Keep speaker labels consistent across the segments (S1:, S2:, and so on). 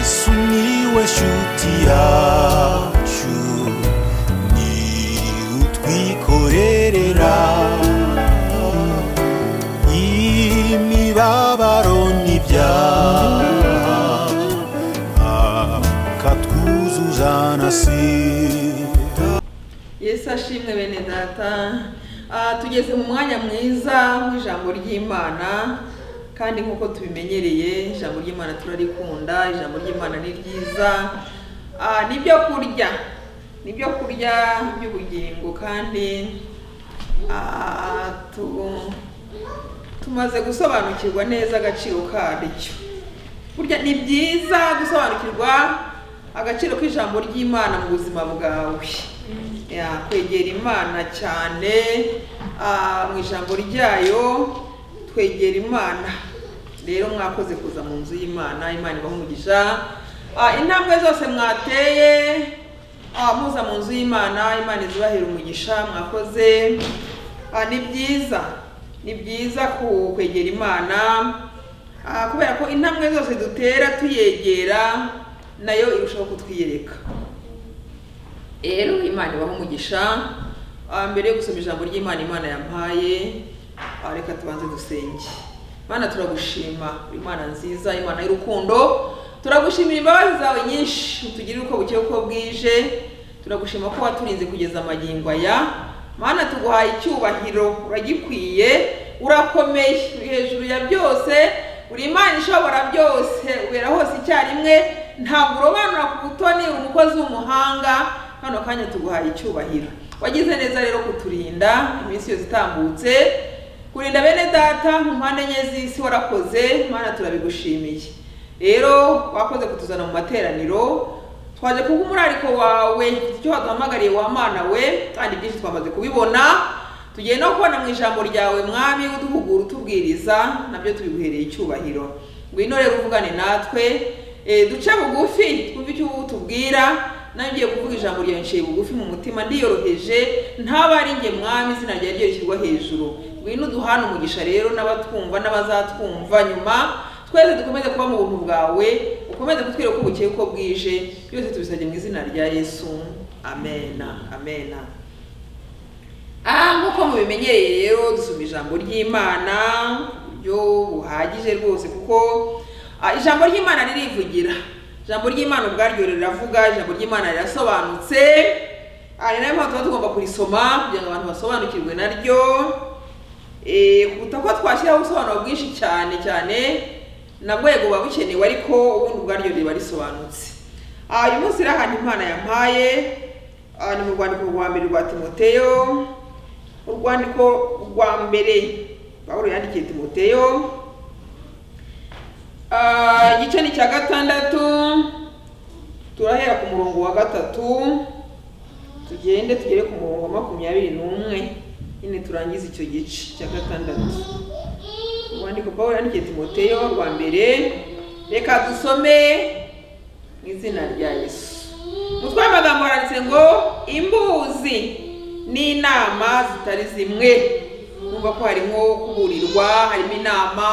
S1: sumiłeś utiaciu ni utwikorerera imibabaro n'ibyaha akatwuzuza na sida
S2: yesu ashimwe bene data Ah, tugeze mu mwanya mwiza w'ijambo ry'imana kandi nk'uko tubimenyereye ijambo ry'imana turarikunda ijambo ry'imana ni ryiza Ah, ni ibyo kurya ni ibyo kurya by'ubugingo kandi ah, tu- tumaze gusobanukirwa neza agaciro karyo burya ni byiza gusobanukirwa agaciro k'ijambo ry'imana mu buzima bwawe Ya, kwegera imana cyane ah, mu ijambo ryayo twegera imana rero mwakoze kuza mu nzu y'imana imana ibaha umugisha Ah, intambwe zose mwateye ah, muza mu nzu y'imana imana izibahera umugisha mwakoze Ah, ni byiza ni byiza ku- kwegera imana Ah, kubera ko intambwe zose dutera tuyegera nayo irushaho kutwiyereka rero imana ibaho umugisha Ah, mbere yo gusoma ijambo ry'imana imana yampaye ah, reka tubanze dusenge mana turagushima uri imana nziza imana y'urukundo turagushimira imbabazi zawe nyinshi utugirira uko bukeye uko bwije turagushima ko waturinze kugeza amagingo aya mana tuguhaye icyubahiro uragikwiye urakomeye uri hejuru ya byose uri imana ishobora byose ubera hose icyarimwe ntabwo urobanura ku butoni uri umukozi w'umuhanga hano kanya tuguhaye icyubahiro wagize neza rero kuturinda iminsi yose itambutse kurinda bene data mu mpande enye z'isi warakoze mana turabigushimiye rero wakoze kutuzana mu materaniro twaje kuba umurariko wawe icyo waduhamagariye wamana we kandi byinshi twamaze kubibona tugiye no kubona mu ijambo ryawe mwami uduhugura utubwiriza nabyo tubiguhereye icyubahiro ngwino rero uvugane natwe eh, duce bugufi twumve icyo utubwira nawe ugiye kuvuga ijambo ryawe nshiye bugufi mu mutima ndiyoroheje ntaba ari njye mwami izina ryawe ryo rishyirwa hejuru ngwino uduhane umugisha rero n'abatwumva n'abazatwumva nyuma twese dukomeze kuba mu buntu bwawe ukomeze kutwereka uko bukeye uko bwije byose tubisabye mu izina rya yesu amena amena Ah, nk'uko mubimenyereye rero dusoma ijambo ry'imana ku buryo buhagije rwose kuko ah, ijambo ry'imana ririvugira ijambo ry'imana ubwaryo riravuga ijambo ry'imana rirasobanutse Ah, ni nayo mpamvu tuba tugomba kurisoma kugira ngo abantu basobanukirwe naryo Eh, kuruta ko twashyiraho ubusobanuro bwinshi cyane cyane nabwo yego buba bukenewe ariko ubundi ubwaryo riba risobanutse Ah, uyu munsi rero ahantu imana yampaye ah, ni mu rwandiko rwa mbere rwa timoteyo urwandiko rwa mbere pawulo yandikiye timoteyo Ah, igice ni icya gatandatu turahera ku murongo wa gatatu tugende tugere ku murongo wa makumyabiri n'umwe nyine turangize icyo gice cya gatandatu urwandiko pawulo yandikiye timoteyo rwa mbere reka dusome mu izina rya yesu umutwe w'amagambo haranditse ngo imbuzi n'inama zitari zimwe numva ko harimo kuburirwa harimo inama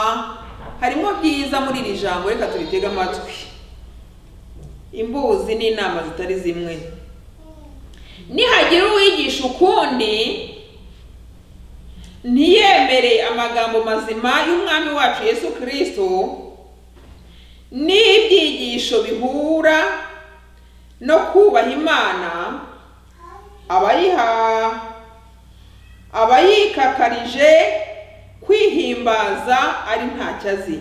S2: harimo byiza muri iri jambo reka turitege amatwi imbuzi n'inama zitari zimwe nihagira uwigisha ukundi ntiyemere amagambo mazima y'umwami wacu yesu kirisito n'ibyigisho bihura no kubaha imana abayiha abayikakarije kwihimbaza ari ntacyo azi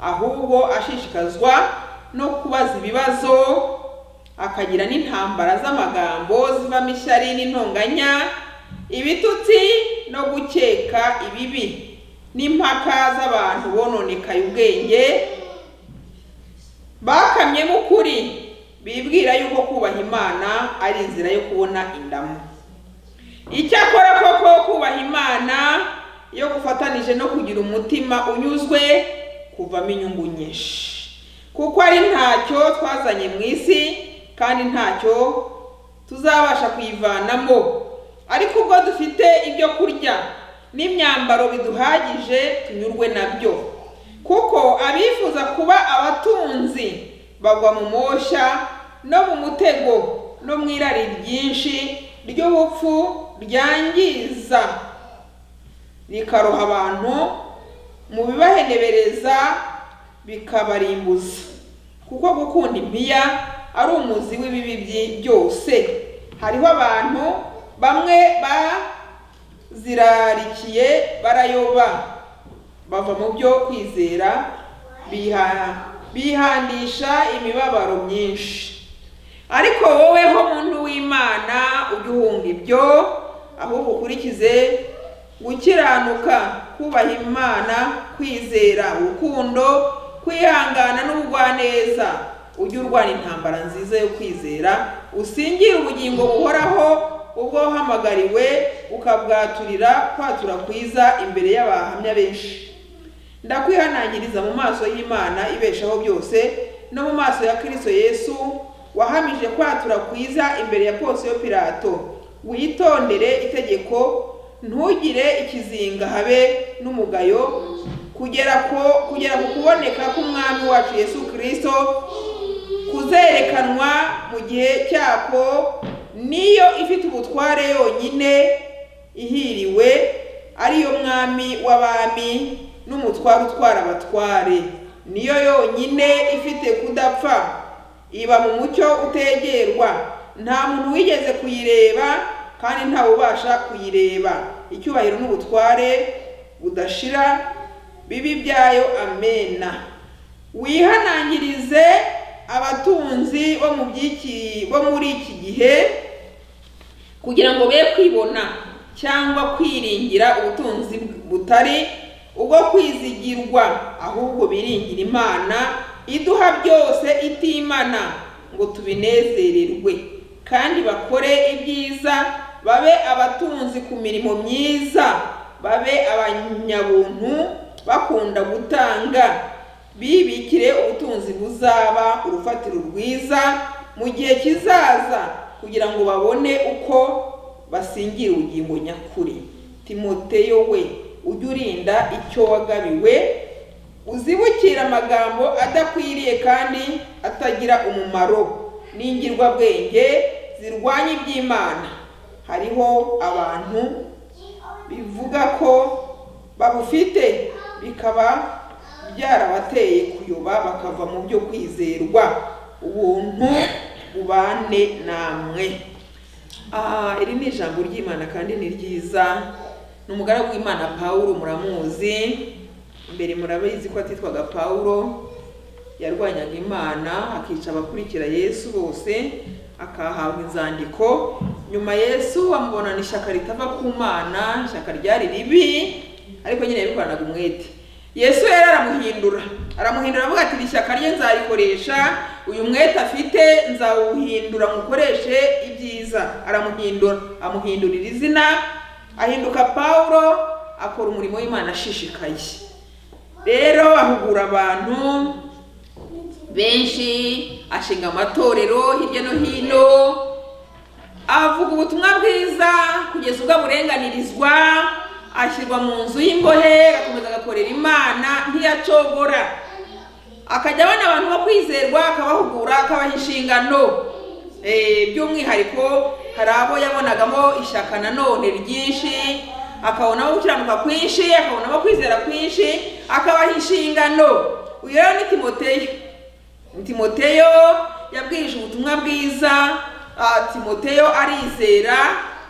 S2: ahubwo ashishikazwa no kubaza ibibazo akagira n'intambara z'amagambo zivamo ishyari n'intonganya ibitutsi no gukeka ibibi n'impaka z'abantu bononekaye ubwenge bakamyemo ukuri bibwira yuko kubaha imana ari inzira yo kubona indamu icyakora koko kubaha imana iyo gufatanije no kugira umutima unyuzwe kuvamo inyungu nyinshi kuko ari ntacyo twazanye mu isi kandi ntacyo tuzabasha kuyivanamo ariko ubwo dufite ibyo kurya n'imyambaro biduhagije tunyurwe nabyo kuko abifuza kuba abatunzi bagwa mu mosha no mu mutego no mu irari ryinshi ry'ubupfu ryangiza rikaroha abantu mu bibahenebereza bikabarimbuza kuko gukunda impiya ari umuzi w'ibibi byi- byose hariho abantu bamwe bazirarikiye barayoba bava mu byo kwizera biha- bihandisha imibabaro myinshi ariko woweho muntu w'imana ujye uhunga ibyo ahubwo ukurikize gukiranuka kubaha imana kwizera urukundo kwihangana n'ubugwaneza ujye urwana intambara nziza yo kwizera usingire ubugingo buhoraho ubwo wahamagariwe ukabwaturira kwatura kwiza imbere y'abahamya benshi ndakwihanangiriza mu maso y'imana ibeshaho byose no mu maso ya kristo yesu wahamije kwatura kwiza imbere ya ponsiyo pilato witondere itegeko ntugire ikizinga habe n'umugayo kugera ko kugera ku kuboneka k'umwami wacu yesu kristo kuzerekanwa mu gihe cyako niyo ifite ubutware yonyine ihiriwe ariyo mwami w'abami n'umutware utwara abatware niyo yonyine ifite kudapfa iba mu mucyo utegerwa nta muntu wigeze kuyireba kandi ntawe ubasha kuyireba icyubahiro n'ubutware budashira bibi byayo amena wihanangirize abatunzi bo mu by'iki bo muri iki gihe kugira ngo be kwibona cyangwa kwiringira ubutunzi butari ubwo kwizigirwa ahubwo biringira imana iduha byose itimana ngo tubinezererwe kandi bakore ibyiza babe abatunzi ku mirimo myiza babe abanyabuntu bakunda gutanga bibikire ubutunzi buzaba urufatiro rwiza mu gihe kizaza kugira ngo babone uko basingira ubugingo nyakuri timoteyo we ujye urinda icyo wagabiwe uzibukire amagambo adakwiriye kandi atagira umumaro n'ingirwabwenge zirwanya iby'imana hariho abantu bivuga ko babufite bikaba byarabateye kuyoba bakava mu byo kwizerwa ubuntu bubane namwe Ah, iri ni ijambo ry'imana kandi ni ryiza ni umugaragu w'imana pawulo muramuzi imbere murabizi ko atitwaga pawulo yarwanyaga imana akica abakurikira yesu bose akahabwa inzandiko nyuma yesu bamubonana ishyaka ritava ku mana ishyaka ryari ribi ariko nyine yabikoranaga umwete yesu yari aramuhindura aramuhindura avuga ati iri shyaka rye nzarikoresha uyu mwete afite nzawuhindura mukoreshe ibyiza aramuhindura amuhindurira izina ahinduka pawulo akora umurimo w'imana ashishikaye rero ahugura abantu benshi ashinga amatorero hirya no hino avuga ubutumwa bwiza kugeza ubwo aburenganirizwa ashyirwa mu nzu y'imbohe agakomeza agakorera imana ntiyacogora akajya abona abantu bo kwizerwa akabahugura akabaha inshingano Eh, by'umwihariko hari abo yabonagamo ishyaka nanone ryinshi akabonamo gukiranuka kwinshi akabonamo kwizera kwinshi akabaha inshingano uyu rero ni timoteyo timoteyo yabwirije ubutumwa bwiza ah, timoteyo arizera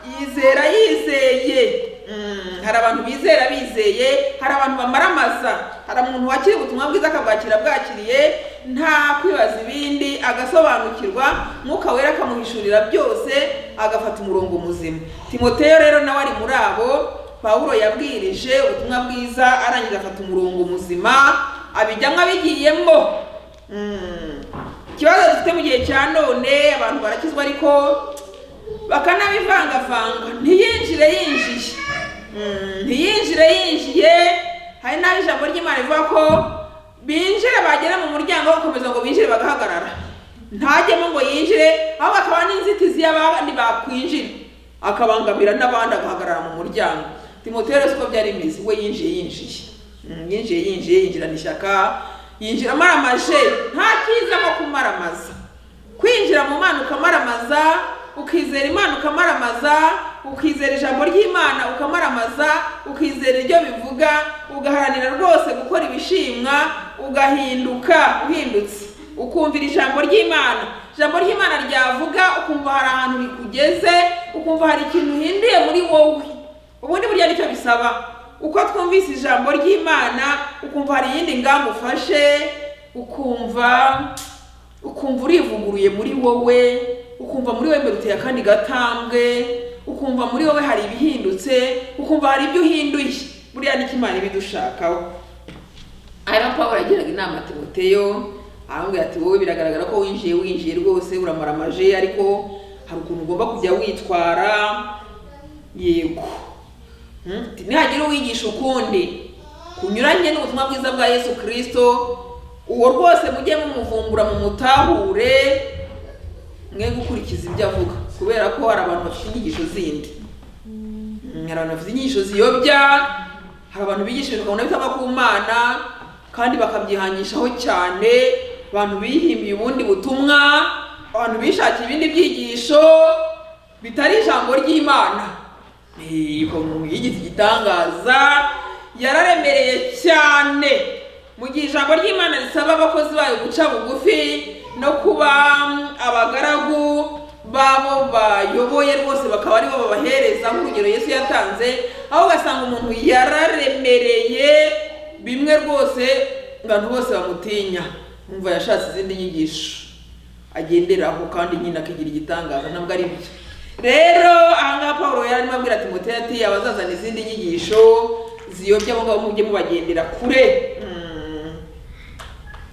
S2: yizera yizeye Mm, hari abantu bizera bizeye hari abantu bamaramaza hari umuntu wakira ubutumwa bwiza akabwakira bwakiriye nta kwibaza ibindi agasobanukirwa mwuka wera akamuhishurira byose agafata umurongo muzima timoteyo rero nawe ari muri abo pawulo yabwirije ubutumwa bwiza arangiza afata umurongo muzima abijyamo abigiyemo Mm. ikibazo dufite mu gihe cya none abantu barakizwa ariko bakanabivangavanga ntiyinjire yinjiye Mm, ntiyinjire yinjiye hari n'aho ijambo ry'imana rivuga ko binjira bagera mu muryango bakomeza ngo binjire bagahagarara ntajyemo ngo yinjire ahubwo akaba n'inzitizi y'abandi bakwinjira akabangamira n'abandi agahagarara mu muryango timoteyo rero siko byari bimeze we yinjiye yinjiye Mm, yinjiye yinjiye yinjirana ishyaka yinjiramo aramaje nta cyiza nko ku kumaramaza kwinjira mu mana ukamaramaza ukizera imana ukamaramaza ukizera ijambo ry'imana ukamaramaza ukizera iryo bivuga ugaharanira rwose gukora ibishimwa ugahinduka uhindutse ukumvira ijambo ry'imana ijambo ry'imana ryavuga ukumva hari ahantu rikugeze ukumva hari ikintu uhinduye muri wowe ubundi burya nicyo bisaba uko twumvise ijambo ry'imana ukumva hari iyindi ngamba ufashe ukumva ukumva urivuguruye muri wowe ukumva muri wowe imbere uteye akandi gatambwe ukumva muri wowe hari ibihindutse ukumva hari ibyo uhinduye buriya nicyo imana ibidushakaho hanyuma pawulo yagiraga inama timoteyo aramubwira ati wowe biragaragara ko winjiye winjiye rwose uramaramaje ariko hari ukuntu ugomba kujya witwara yego Hmm? Ati, nihagira uwigisha ukundi kunyuranye n'ubutumwa bwiza bwa yesu kirisito uwo rwose mujye mumuvumbura mumutahure mwe gukurikiza ibyo avuga kubera ko hari abantu bafite inyigisho zindi Hmm, hari abantu bafite inyigisho ziyobya hari abantu bigisha ibintu ukabona bitava ku mana kandi bakabyihangishaho cyane abantu bihimbiye ubundi butumwa abantu bishakiye ibindi byigisho bitari ijambo ry'imana umuntu yigize igitangaza yararemereye cyane mu gihe ijambo ry'imana risaba abakozi bayo guca bugufi no kuba abagaragu babo bayoboye rwose bakaba aribo babahereza nk'urugero yesu yatanze aho ugasanga umuntu yararemereye bimwe rwose abantu bose bamutinya umva yashatse izindi nyigisho agenderaho kandi nyine akigira igitangaza ntabwo ari byo rero ahangaha paul yari arimo abwira timoteyo ati abazazana izindi nyigisho ziyobya mugabo mujye mubagendera kure Mm.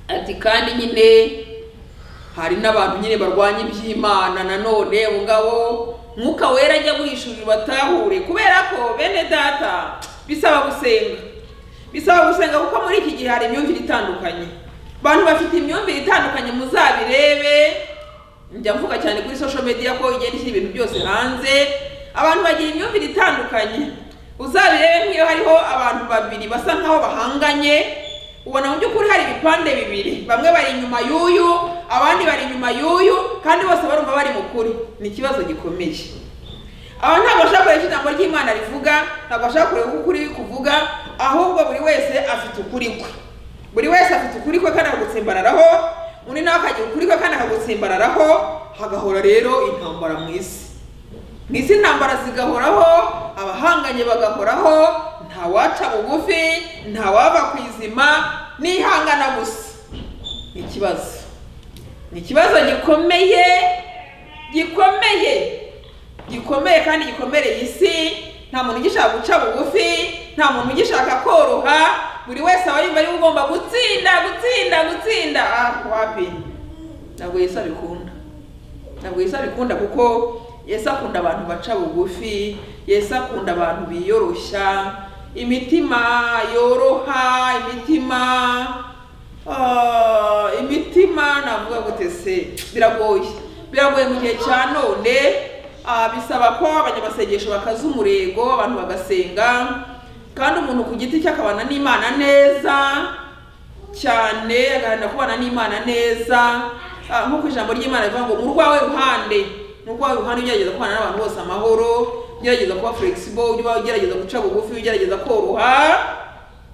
S2: ati kandi nyine hari n'abantu nyine barwanya iby'imana nanone abo ngabo mwuka wera ajya guhishurira batahure kubera ko bene data bisaba gusenga bisaba gusenga kuko muri iki gihe hari imyumvire itandukanye abantu bafite imyumvire itandukanye muzabirebe njya mvuga cyane kuri social media ko igenda ishyira ibintu byose hanze abantu bagira imyumvire itandukanye uzabirebe nk'iyo hariho abantu babiri basa nkaho bahanganye ubona mu by'ukuri hari ibipande bibiri bamwe bari inyuma y'uyu abandi bari inyuma y'uyu kandi bose barumva bari mukuri ni ikibazo gikomeye aba ntabwo bashaka kureba icyo ijambo ry'imana rivuga ntabwo bashaka kureba uko ukuri kuvuga ahubwo buri wese afite ukuri kwe buri wese afite ukuri kwe kandi akagutsimbararaho undi nawe akagira ukuri kwe kandi akagutsimbararaho hagahora rero intambara mu isi mu isi intambara zigahoraho abahanganye bagahoraho ntawaca bugufi ntawava ku izima n'ihangana gusa ni ikibazo ni ikibazo gikomeye gikomeye gikomeye kandi gikomereye isi nta muntu ugishaka guca bugufi nta muntu ugishaka koroha buri wese aba yumva ariwe ugomba gutsinda gutsinda gutsinda ah wapi ntabwo yesu abikunda ntabwo yesu abikunda kuko yesu akunda abantu baca bugufi yesu akunda abantu biyoroshya imitima yoroha imitima ah, imitima navuga gute se biragoye biragoye mu gihe cya none ah, bisaba ko abanyamasengesho bakaza umurego abantu bagasenga kandi umuntu ku giti cye akabana n'imana neza cyane agaharanira kubana n'imana neza Ah, nk'uko ijambo ry'imana rivuga ngo mu rwawe ruhande mu rwawe ruhande ugerageza kubana n'abantu bose amahoro ugerageza kuba flexible uba ugerageza guca bugufi ugerageza koroha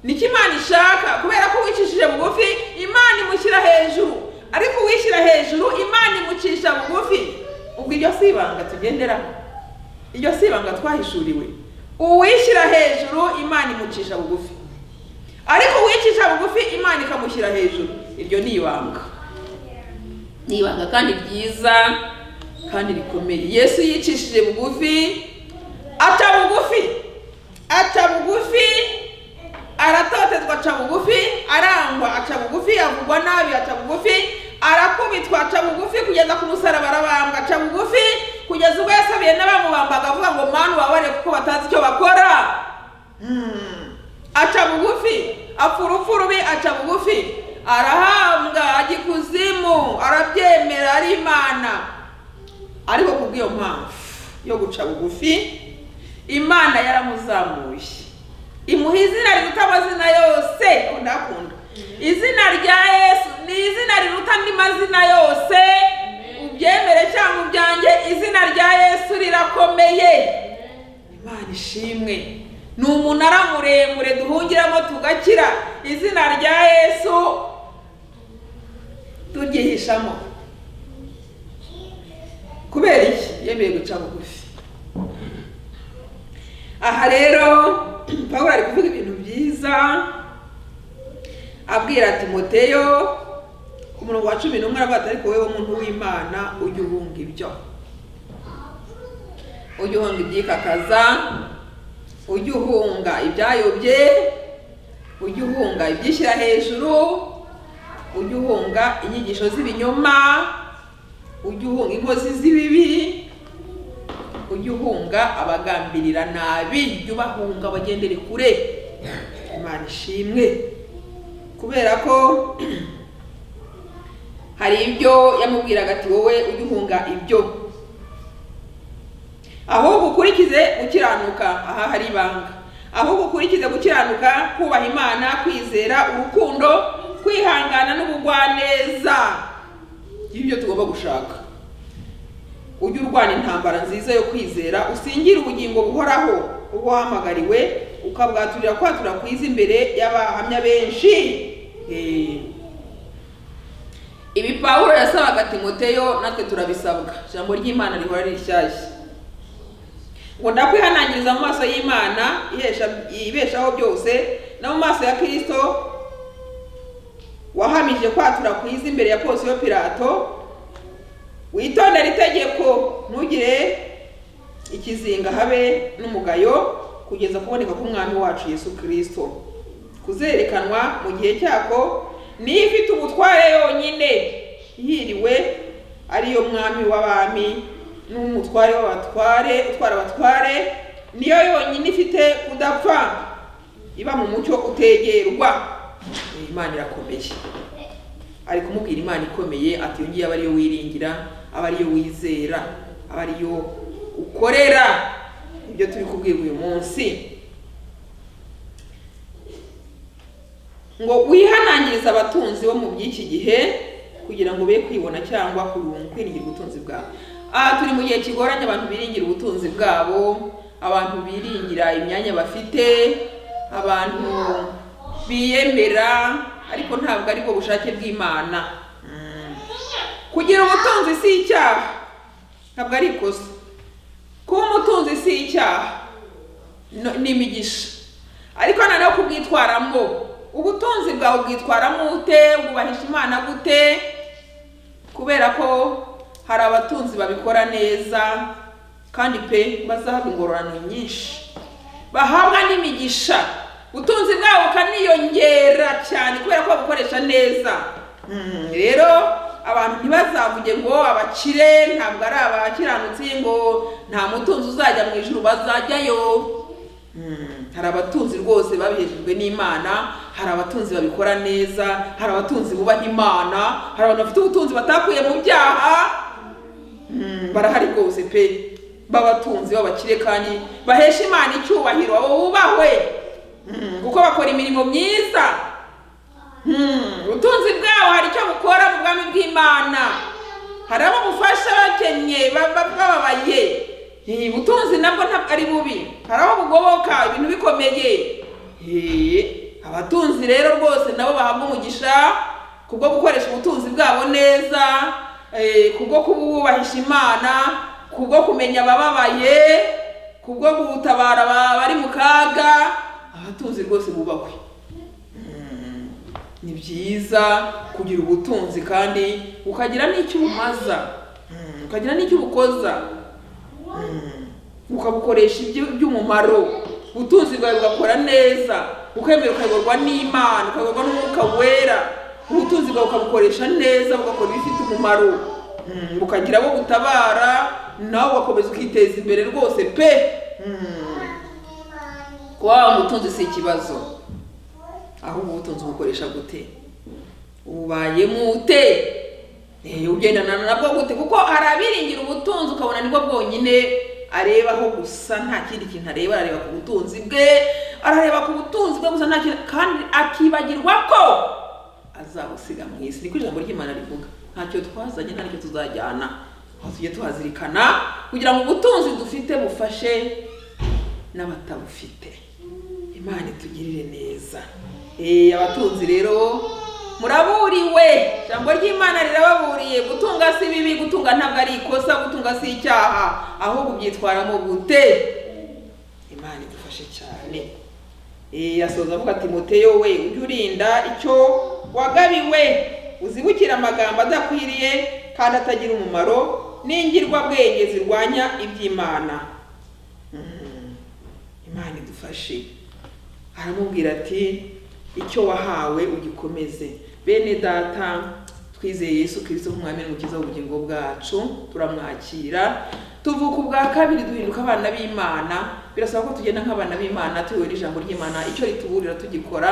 S2: nicyo imana ishaka kubera ko wicishije bugufi imana imushyira hejuru ariko uwishyira hejuru imana imucisha bugufi ubwo iryo si ibanga tugenderaho iryo si ibanga twahishuriwe uwishyira hejuru imana imucisha bugufi ariko uwicisha bugufi imana ikamushyira hejuru iryo ni ibanga ni ibanga kandi ryiza kandi rikomeye yesu yicishije bugufi aca bugufi aca bugufi aratotezwa aca bugufi arangwa aca bugufi avugwa nabi aca bugufi arakubitwa aca bugufi kugeza ku musaraba arabambwa aca bugufi kugeza ubwo yasabiye n'abamubambaga avuga ngo mani ubabare kuko batazi icyo bakora Hmm. aca bugufi apfa urupfu rubi aca bugufi arahambwa ajya ikuzimu arabyemera ari imana ariko ku bw'iyo mpamvu yo guca bugufi imana yaramuzamuye imuha izina riruta amazina yose ndakunda izina rya yesu ni izina riruta andi mazina yose ubyemere cyangwa ubyange izina rya yesu rirakomeye imana ishimwe ni umunara muremure duhungiramo tugakira izina rya yesu turyihishamo kubera iki yemeye guca bugufi aha rero pawulo ari kuvuga ibintu byiza abwira timoteyo ku murongo wa cumi n'umwe aravuga ati ariko wowe muntu w'imana ujya uhunga ibyo ujya uhunga ibyikakaza ujya uhunga ibyayobye ujya uhunga ibyishyira hejuru ujya uhunga inyigisho z'ibinyoma ujya uhunga inkozi z'ibibi ujya uhunga abagambirira nabi jya ubahunga bagendere kure imana ishimwe kubera ko hari ibyo yamubwiraga ati wowe ujye uhunga ibyo ahubwo ukurikize gukiranuka aha hari ibanga ahubwo ukurikize gukiranuka kubaha imana kwizera urukundo kwihangana n'ubugwaneza ibyo tugomba gushaka ujye urwana intambara nziza yo kwizera usingire ubugingo buhoraho uba wahamagariwe ukabwaturira kwatura kwiza imbere y'abahamya benshi Eh. ibi pawulo yasabaga timoteyo natwe turabisabwa ijambo ry'imana rihora ari rishyashya ngo ndakwihanangiriza mu maso y'imana ihesha- ibeshaho byose no mu maso ya kirisito wahamije kwatura kwiza imbere ya polisi yo pirato witondere itegeko ntugire ikizinga habe n'umugayo kugeza kuboneka k'umwami wacu yesu kirisito kuzerekanwa mu gihe cyako niyo ifite ubutware yonyine yiriwe ariyo mwami w'abami n'umutware w'abatware utwara abatware niyo yonyine ifite kudapfa iba mu mucyo utegerwa imana irakomeye ari kumubwira imana ikomeye ati iyo ngiyo aba ariyo wiringira aba ariyo wizera aba ariyo ukorera ibyo turi kubwirwa uyu munsi ngo wihanangirize abatunzi bo mu by'iki gihe kugira ngo be kwibona cyangwa kurunga kwiringira ubutunzi bwabo aha turi mu gihe kigoranye abantu biringira ubutunzi bwabo abantu biringira imyanya bafite abantu biyemera ariko ntabwo ari bwo bushake bw'imana Mm. kugira ubutunzi si icyaha ntabwo ari ikosa kuba umutunzi si icyaha no- ni imigisha ariko noneho kubwitwaramo ubutunzi bwawe bwitwaramo ute bwubahisha imana gute kubera ko hari abatunzi babikora neza kandi pe bazahabwa ingororano nyinshi bahabwa n'imigisha utunzi bwabo bukaniyongera cyane kubera ko babukoresha neza Mm, rero abantu ntibazavuge ngo abakire ntabwo ari abakiranutsi ngo nta mutunzi uzajya mu ijuru bazajyayo Mm, hari abatunzi rwose babihejejwe n'imana hari abatunzi babikora neza hari abatunzi bubaha imana hari abantu bafite ubutunzi batakuye mu byaha Mm, barahari rwose pe b'abatunzi b'abakire kandi bahesha imana icyubahiro bubahwe Mm, kuko bakora imirimo myiza Mm, ubutunzi bwabo hari icyo bukora mu bwami bw'imana hari abo bufasha bakennye ba- ba- bababaye Eh, ubutunzi nabwo ntabwo ari bubi hari abo bugoboka ibintu bikomeye Eh, abatunzi rero rwose nabo bahabwa umugisha kubwo gukoresha ubutunzi bwabo neza eh, kubwo kuba bubahisha imana kubwo kumenya abababaye kubwo gutabara aba- bari mu kaga abatunzi rwose bubahwe ni byiza kugira ubutunzi kandi ukagira n'icyo ubumaza Mm, ukagira n'icyo ubukoza Mm, ukabukoresha ibyo- iby'umumaro ubutunzi bwawe bugakora neza ukemera ukayoborwa n'imana ukayoborwa n'umwuka wera ubutunzi bwawe ukabukoresha neza bugakora ibifite umumaro Mm, bukagira abo butabara nawe ugakomeza ukiteza imbere rwose pe Mm, kuba waba umutunzi si ikibazo ahubwo ubutunzi ubukoresha gute ubayemo ute Eh, ugendana nabwo gute kuko hari abiringira ubutunzi ukabona nibwo bwonyine arebaho gusa nta kindi kintu areba arareba ku butunzi bwe arareba ku butunzi bwe gusa nta kindi kandi akibagirwa ko azawusiga mu isi niko ijambo ry'imana rivuga ntacyo twazanye ntacyo tuzajyana aho tujye tuhazirikana kugira ngo ubutunzi dufite bufashe n'abatabufite imana itugirire neza Eh, abatunzi rero muraburiwe ijambo ry'imana rirababuriye gutunga si bibi gutunga ntabwo ari ikosa gutunga si icyaha ahubwo ubyitwaramo gute imana idufashe cyane Eh, asoza avuga ati muteyo we ujye urinda icyo wagabiwe uzibukire amagambo adakwiriye kandi atagira umumaro n'ingirwabwenge zirwanya iby'imana Mhm. imana idufashe aramubwira ati icyo wahawe ugikomeze bene data twizeye yesu kirisito nk'umwami n'umukiza w'ubugingo bwacu turamwakira tuvuka ubwa kabiri duhinduka abana b'imana birasaba ko tugenda nk'abana b'imana tuyoboye n'ijambo ry'imana icyo rituburira tugikora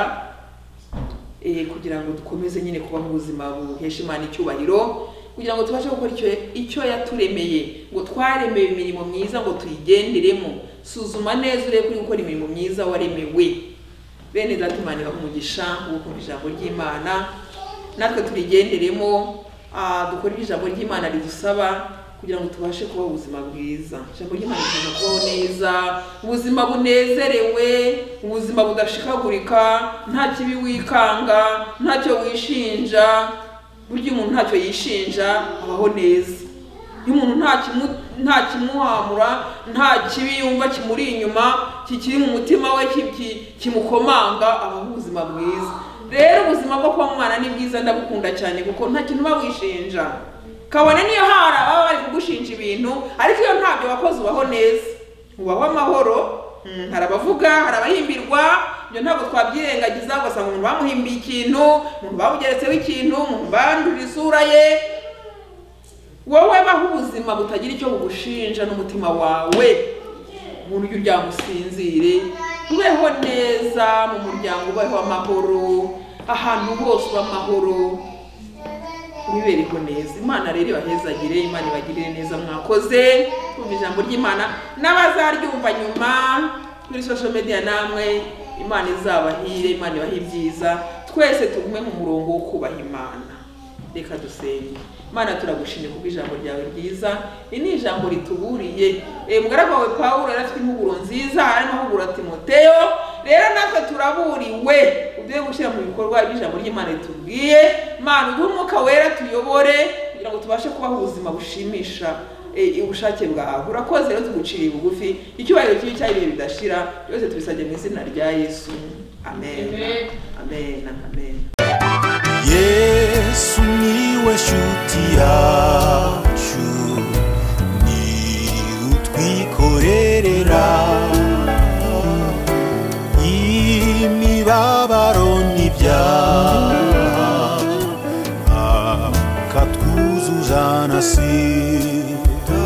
S2: eh, kugira ngo dukomeze nyine kubaho ubuzima buhesha imana icyubahiro kugira ngo tubashe gukora icyo, icyo yaturemeye ngo twaremewe imirimo myiza ngo tuyigenderemo suzuma neza urebe ko uri gukora imirimo myiza waremewe bene data imana ibahe umugisha wo kumva ijambo ry'imana natwe turigenderemo ah, dukore ibyo ijambo ry'imana ridusaba kugira ngo tubashe kubaho ubuzima bwiza ijambo ry'imana rituma kubaho neza ubuzima bunezerewe ubuzima budashikagurika nta kibi wikanga ntacyo wishinja burya umuntu ntacyo yishinja abaho neza iyo umuntu nta kimu- nta kimuhamura nta kibi yumva kimuri inyuma kikiri mu mutima we ki- ki- kimukomanga abaho ubuzima bwiza rero ubuzima bwo kuba mu mwana ni bwiza ndabukunda cyane kuko nta kintu uba wishinja kabone niyo hari ababa bari kugushinja ibintu ariko iyo ntabyo wakoze ubaho neza ubaho amahoro mm, hari abavuga hari abahimbirwa ibyo ntabwo twabyirengagiza ugasanga umuntu bamuhimbiye ikintu umuntu bamugeretseho ikintu umuntu bandurira isura ye wowe baho ubuzima butagira icyo bugushinja n'umutima wawe umuntu ujya uryama usinzire ubeho neza mu muryango ubeho amahoro ahantu hose uba amahoro wibereho neza imana rero ibahezagire imana ibagirire neza mwakoze kumva ijambo ry'imana n'abazaryumva nyuma kuri social media namwe imana izabahire imana ibahe ibyiza twese tugume mu murongo wo kubaha imana reka dusenge mana turagushimye kubwo ijambo ryawe ryiza iri ni ijambo rituburiye e, mugaragu wawe pawulo yari afite impuguro nziza arimo ahugura timoteyo rero natwe turaburiwe uduhe gushyira mu bikorwa ibyo ijambo ry'imana ritubwiye mana uduhe umwuka wera tuyobore kugira ngo tubashe kubaho ubuzima bushimisha e, ubushake bwawe urakoze rero tuguciriye bugufi icyubahiro kibi cy'ibihe bidashira byose tubisabye mu izina rya yesu amen
S3: Amen.
S2: amen amen
S1: yesu niwe shuti yacu ni utwikorerera imibabaro n'ibyaha akatwuzuzana si